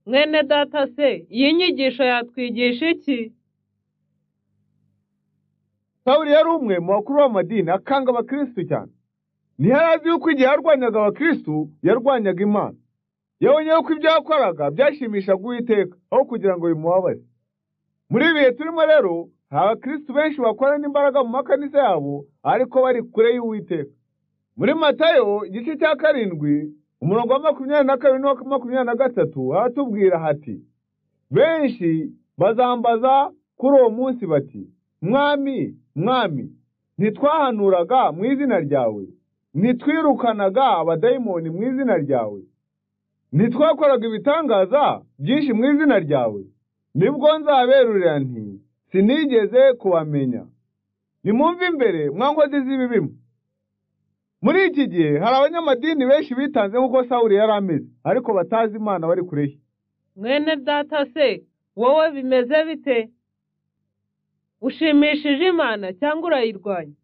mwene data se iyi nyigisho yatwigisha iki sawuli yari umwe mu bakuru b'amadini akanga abakirisitu cyane ntiyari azi yuko igihe yarwanyaga abakirisitu yarwanyaga imana yabonye yuko ibyo yakoraga byashimishaga uwiteka aho kugira ngo bimubabaze muri ibi bihe turimo rero hari abakirisitu benshi bakorana imbaraga mu makanisa yabo ariko bari kure y'uwiteka muri matayo igice cya karindwi umurongo wa makumyabiri na kabiri n'uwa makumyabiri na gatatu aratubwira hati benshi bazambaza kuri uwo munsi bati mwami mwami ntitwahanuraga mu izina ryawe ntitwirukanaga abadayimoni mu izina ryawe ntitwakoraga ibitangaza byinshi mu izina ryawe nibwo nzaberurira nti sinigeze kubamenya nimumve imbere mwankozi z'ibibimo muri iki gihe hari abanyamadini benshi bitanze nk'uko sawuli yari ameze ariko batazi imana bari kure ye mwene data se wowe bimeze bite ushimishije imana cyangwa urayirwanya